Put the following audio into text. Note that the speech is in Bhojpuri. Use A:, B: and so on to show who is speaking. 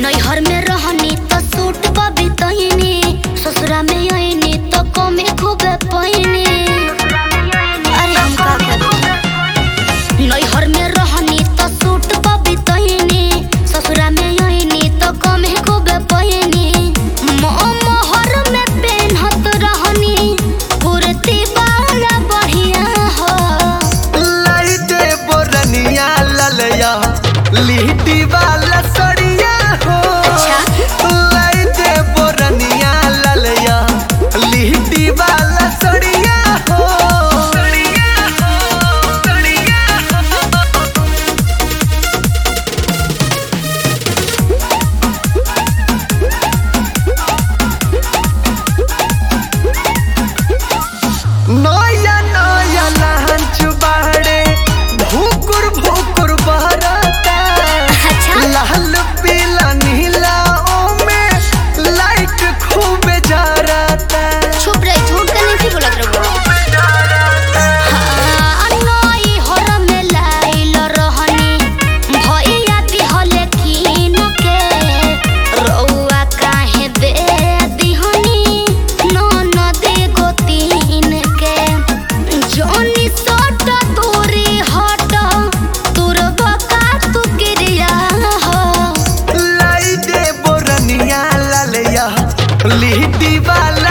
A: नैहर में रहनी तो सूट पर बितैनी ससुरा में आईनी तो कमे खूबे पैनी अरे हम का करी नैहर में रहनी तो सूट पर बितैनी ससुरा में आईनी तो कमे खूबे पैनी मोहर में पेन्हत रहनी कुर्ती वाला बढ़िया हो
B: लाइटे बोरनिया ललया लिहटी वाला सड़िया हो
A: अच्छा।
B: लाइटे बोरनिया ललया लिहटी वाला सड़िया हो सड़िया हो सड़िया हो नया नया लहंच बाड़े भूकुर भूकुर बहरता
A: अच्छा।
B: लाल पीला नीला ओमे लाइट खूब जरता
A: चुप रही झूठ का नहीं बोलत रहो नई हर में लाइल रहनी भैया दिहले कीन के रउआ काहे दे दिहनी ननद गोतीन के जोनी सट तोरी हट तोर बका तू गिरिया हो
B: लाइटे बोरनिया ललया लिहटी वाला